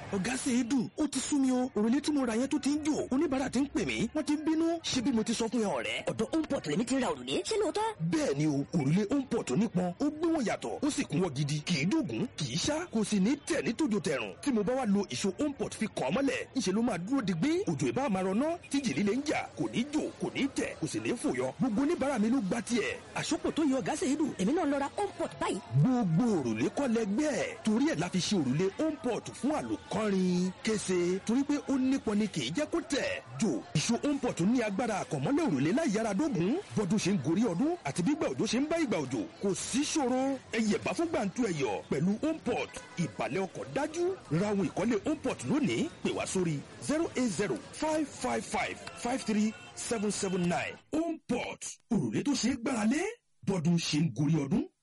ọ̀gá ṣe é dùn ó ti sú mi o òrùlé tí mo ra yẹn tó ti ń jò oníbàárà ti ń pè mí wọ́n ti ń bínú ṣé bí mo ti sọ fún yẹn ọ̀rẹ́. ọ̀dọ̀ homeport lèmi ti ra òrùlé ṣé lóòótọ́. bẹ́ẹ̀ ni o òrùlé homeport onípọn ó gbé wọn yàtọ̀ ó sì kún wọn gidi kì í dògún kì í ṣá kò sì ní tẹ̀ ní tòjò tẹ̀rùn tí mo bá wá lo ìṣó homeport fi kàn án mọ́lẹ̀ ńṣe ló máa dúró digbí òjò ìbá máa rọná tí jì líle ń jà kò ní jò kò ní tẹ̀ kò sì ní fòyọ gbogbo oníbàárà mi ló gba tiẹ̀. àsopọ̀ tó yọ ọ̀gá ṣe é dùn èmi náà lọ ra homeport báyìí. gbogbo òrùlé kọ́ lẹgbẹ́ ẹ̀ torí ẹ̀ la fi ṣe òrùlé homeport fún àlòkọ́rin kése torí pé ó nípọn ni kì í jẹ́ kó tẹ̀ jò ìṣó homeport ní agbára àkànmọ́lẹ̀ òrùlé láì yára dógùn bọ́dún ṣe ń gorí ọdún àti bígbà òjò ṣe ń bá ìgbà òjò kò sí ṣòro ẹyẹ bá fún gbàǹtu ẹyọ pẹ̀lú homeport ìbàlẹ̀ ọkọ̀ dájú ra ohun ìkọ́lé homeport lónìí pè wá sórí zero eight zero five five five five three seven seven nine homeport òrùlé tó ṣe é gbáralé bọ́dún ṣe ń gorí ọdún.